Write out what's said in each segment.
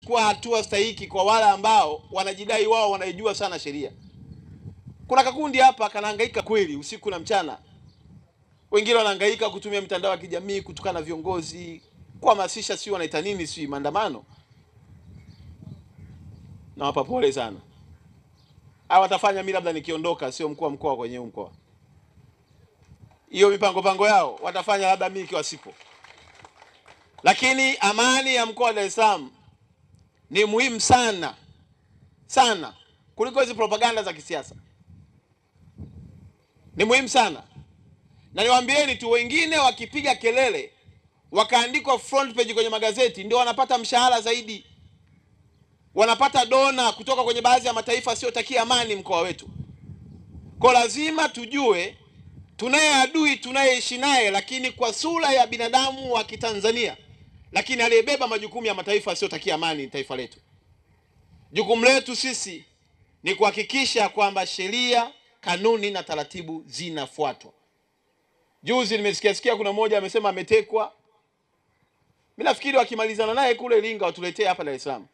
kuwa hatua stahiki kwa wale ambao wanajidai wao wanaijua sana sheria. Kuna kakundi hapa kanahangaika kweli usiku na mchana, wengine wanahangaika kutumia mitandao ya kijamii kutukana viongozi, kuhamasisha, si wanaita nini, si maandamano. Nawapa pole sana. Hawa watafanya mimi labda nikiondoka, sio mkuu wa mkoa kwenye huu mkoa. Hiyo mipango pango yao watafanya labda mimi ikiwa sipo, lakini amani ya mkoa wa Dar es Salaam ni muhimu sana sana kuliko hizi propaganda za kisiasa. Ni muhimu sana, na niwaambieni tu, wengine wakipiga kelele wakaandikwa front page kwenye magazeti ndio wanapata mshahara zaidi, wanapata dona kutoka kwenye baadhi ya mataifa asiyotakia amani mkoa wetu. Kwa lazima tujue tunaye adui tunayeishi naye, lakini kwa sura ya binadamu wa Kitanzania, lakini aliyebeba majukumu ya mataifa asiyotakia amani ni taifa letu. Jukumu letu sisi ni kuhakikisha kwamba sheria, kanuni na taratibu zinafuatwa. Juzi nimesikia sikia kuna mmoja amesema ametekwa. Mimi nafikiri wakimalizana naye kule Iringa watuletee hapa Dar es Salaam,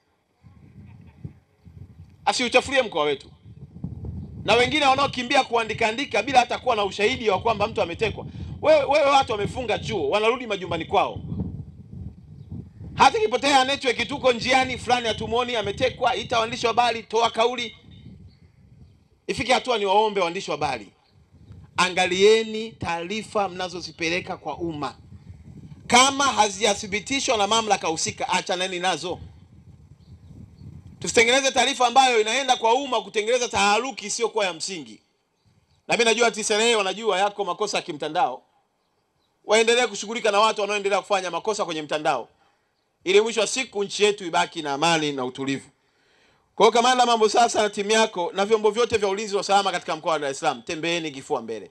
asiuchafulie mkoa wetu na wengine wanaokimbia kuandika andika bila hata kuwa na ushahidi wa kwamba mtu ametekwa. Wewe wewe, watu wamefunga chuo, wanarudi majumbani kwao, hata ikipotea network tuko njiani fulani hatumuoni, ametekwa, ita waandishi wa habari, toa kauli. Ifike hatua ni waombe waandishi wa habari, angalieni taarifa mnazozipeleka kwa umma, kama hazijathibitishwa na mamlaka husika, achaneni nazo. Tusitengeneze taarifa ambayo inaenda kwa umma kutengeneza taharuki isiyokuwa ya msingi. Na mimi najua TCRA wanajua yako makosa ya kimtandao, waendelee kushughulika na watu wanaoendelea kufanya makosa kwenye mtandao, ili mwisho wa siku nchi yetu ibaki na amani na utulivu. Kwa hiyo, kamanda mambo sasa na timu yako na vyombo vyote vya ulinzi wa usalama katika mkoa wa Dar es Salaam, tembeeni kifua mbele,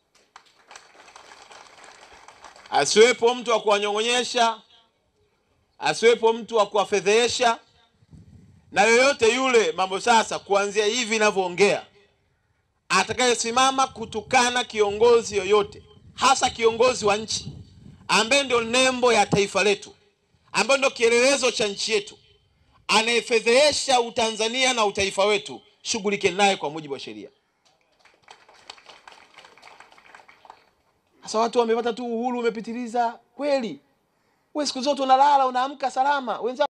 asiwepo mtu wa kuwanyong'onyesha, asiwepo mtu wa kuwafedhehesha na yoyote yule mambo sasa, kuanzia hivi ninavyoongea, atakayesimama kutukana kiongozi yoyote, hasa kiongozi wa nchi ambaye ndio nembo ya taifa letu, ambaye ndio kielelezo cha nchi yetu, anayefedhehesha utanzania na utaifa wetu, shughulike naye kwa mujibu wa sheria. Sasa watu wamepata tu uhuru umepitiliza kweli. Wewe siku zote unalala unaamka salama, wenzako